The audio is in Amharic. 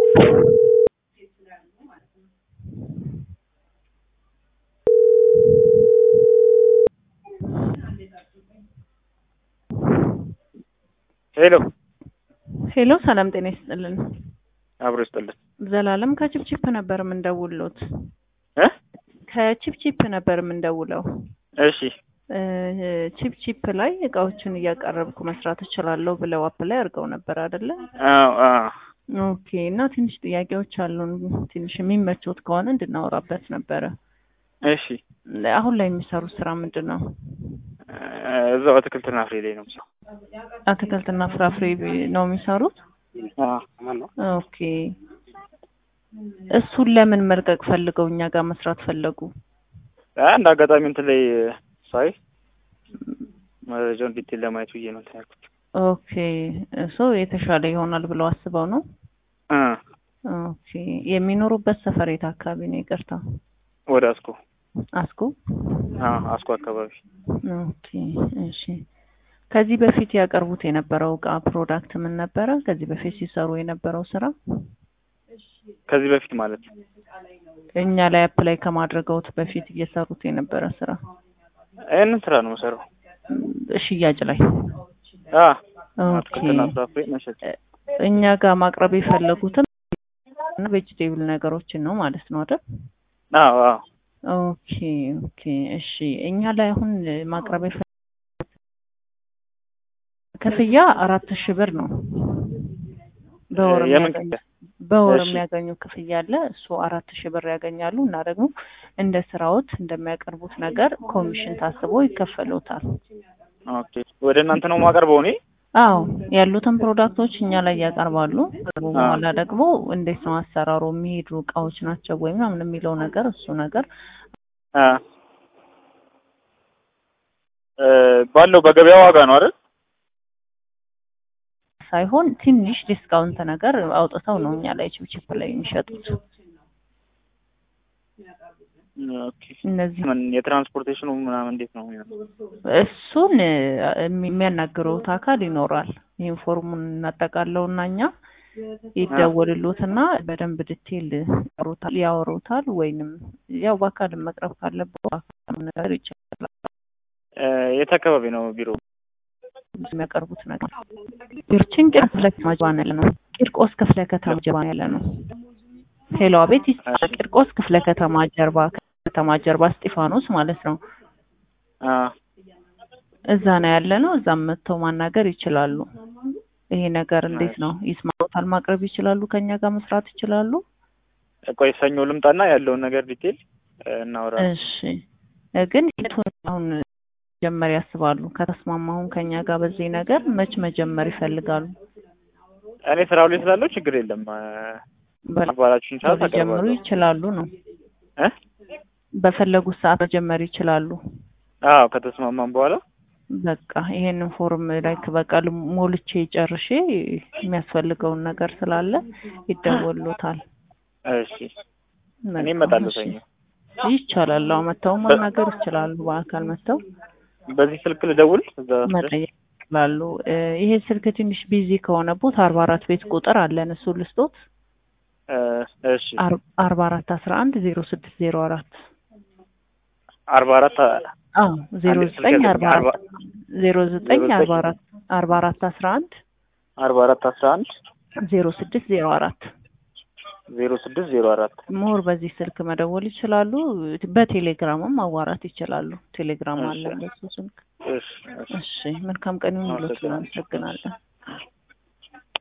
ሄሎ ሄሎ ሰላም ጤና ይስጥልን። አብሮ ይስጥልን። ዘላለም ከቺፕቺፕ ነበር የምንደውልዎት። እ ከቺፕቺፕ ነበር የምንደውለው። እሺ እ ቺፕቺፕ ላይ እቃዎችን እያቀረብኩ መስራት እችላለሁ ብለው አፕላይ አድርገው ነበር አይደለ? አዎ አዎ ኦኬ። እና ትንሽ ጥያቄዎች አሉን። ትንሽ የሚመቾት ከሆነ እንድናወራበት ነበረ። እሺ አሁን ላይ የሚሰሩት ስራ ምንድን ነው? እ እዛው አትክልትና ፍሬ ላይ ነው የምሰራው። አትክልትና ፍራፍሬ ነው የሚሰሩት? አዎ ማን ነው? ኦኬ። እሱን ለምን መልቀቅ ፈልገው እኛ ጋር መስራት ፈለጉ? አንድ አጋጣሚ እንትን ላይ ሳይ መረጃውን ዲቴል ለማየት ብዬ ነው እንትን ያልኩት። ኦኬ። እሱ የተሻለ ይሆናል ብለው አስበው ነው? እ ኦኬ። የሚኖሩበት ሰፈር የት አካባቢ ነው? ይቅርታ። ወደ አስኮ አስኮ? አዎ አስኮ አካባቢ ኦኬ። እሺ። ከዚህ በፊት ያቀርቡት የነበረው እቃ ፕሮዳክት ምን ነበረ? ከዚህ በፊት ሲሰሩ የነበረው ስራ ከዚህ በፊት ማለት ነው። እኛ ላይ አፕላይ ከማድረገውት በፊት እየሰሩት የነበረ ስራ ይህንን ስራ ነው የምሰራው። ም፣ ሽያጭ ላይ አ ኦኬ። አትክልትና ፍራፍሬ መሸጥ። እኛ ጋር ማቅረብ የፈለጉትም ቬጅቴብል ነገሮችን ነው ማለት ነው አይደል? አዎ አዎ ኦኬ ኦኬ። እሺ እኛ ላይ አሁን ማቅረብ የፈለጉት ክፍያ አራት ሺህ ብር ነው በወር የምን የሚያገኙ ክፍያ? በወር እሺ። የሚያገኙ ክፍያ አለ። እሱ አራት ሺህ ብር ያገኛሉ እና ደግሞ እንደ ስራዎት እንደሚያቀርቡት ነገር ኮሚሽን ታስቦ ይከፈሉታል። ኦኬ ወደ እናንተ ነው የማቀርበው እኔ? አዎ ያሉትን ፕሮዳክቶች እኛ ላይ ያቀርባሉ። ከቀረቡ አዎ። በኋላ ደግሞ እንዴት ነው አሰራሩ፣ የሚሄዱ እቃዎች ናቸው ወይ ምናምን የሚለው ነገር እሱ ነገር አ እ ባለው በገበያ ዋጋ ነው አይደል? ሳይሆን ትንሽ ዲስካውንት ነገር አውጥተው ነው እኛ ላይ ቺፕቺፕ ላይ የሚሸጡት። ኦኬ እነዚህ ምን የትራንስፖርቴሽኑ ምናምን እንዴት ነው የሚሆነው? እሱን እ፣ የሚያናግረውት አካል ይኖራል። ይህን ፎርሙን እናጠቃለውና እኛ ይደወልሎትና በደንብ ዲቴል ያወሩታል ያወሩታል ወይንም ያው በአካልም መቅረብ ካለበት በአካል ነገር ይቻላል። እ የት አካባቢ ነው ቢሮ? የሚያቀርቡት ነገር ቢርችን ቂርቆስ ክፍለ ከተማ ጀርባ ያለ ነው። ቂርቆስ ክፍለ ከተማ ጀርባ ያለ ነው። ሄሎ አቤት ይስማ። እሺ። ቂርቆስ ክፍለ ከተማ ጀርባ ከተማ ጀርባ እስጢፋኖስ ማለት ነው። አ እዛ ነው ያለ ነው። እዛም መጥተው ማናገር ይችላሉ። ይሄ ነገር እንዴት ነው ይስማታል? ማቅረብ ይችላሉ? ከኛ ጋር መስራት ይችላሉ? ቆይ ሰኞ ልምጣና ያለውን ነገር ዲቴል እ እናወራለን። እሺ እ ግን የቱን አሁን መጀመር ያስባሉ? ከተስማማ አሁን ከኛ ጋር በዚህ ነገር መች መጀመር ይፈልጋሉ? እኔ ስራው ላይ ስላለው ችግር የለም። እ ባላችሁኝ ሰዓት ሊጀምሩ አቀርባለሁ። ይችላሉ ነው እ በፈለጉት ሰዓት መጀመር ይችላሉ። አዎ ከተስማማን በኋላ በቃ ይሄንን ፎርም ላይክ በቃ ሞልቼ ጨርሼ የሚያስፈልገውን ነገር ስላለ ይደወሉታል። እሺ እኔ እመጣለሁ ሰኞ። ይቻላል። አዎ መጥተው ማናገር ይችላሉ። በአካል መጥተው በዚህ ስልክ ልደውል እዛ መጠየቅ ይችላሉ። እ ይሄ ስልክ ትንሽ ቢዚ ከሆነቦት አርባ አራት ቤት ቁጥር አለን እሱ ልስጦት እ እሺ አር- አርባ አራት አስራ አንድ ዜሮ ስድስት ዜሮ አራት አርባ አራት አዎ ዜሮ አንድ ስልክ ዘጠኝ ያለኝ አርባ አርባ አራት ዜሮ ዘጠኝ ዜሮ አርባ ዘጠኝ አራት አርባ አራት አስራ አንድ አርባ አራት አስራ አንድ ዜሮ ስድስት ዜሮ አራት ዜሮ ስድስት ዜሮ አራት ሞር በዚህ ስልክ መደወል ይችላሉ። በቴሌግራምም ማዋራት ይችላሉ። ቴሌግራም እሺ። አለን በሱ ስልክ። እሺ እሺ እሺ መልካም ቀን ይሁንልዎት። አመሰግናለሁ። እናመሰግናለን።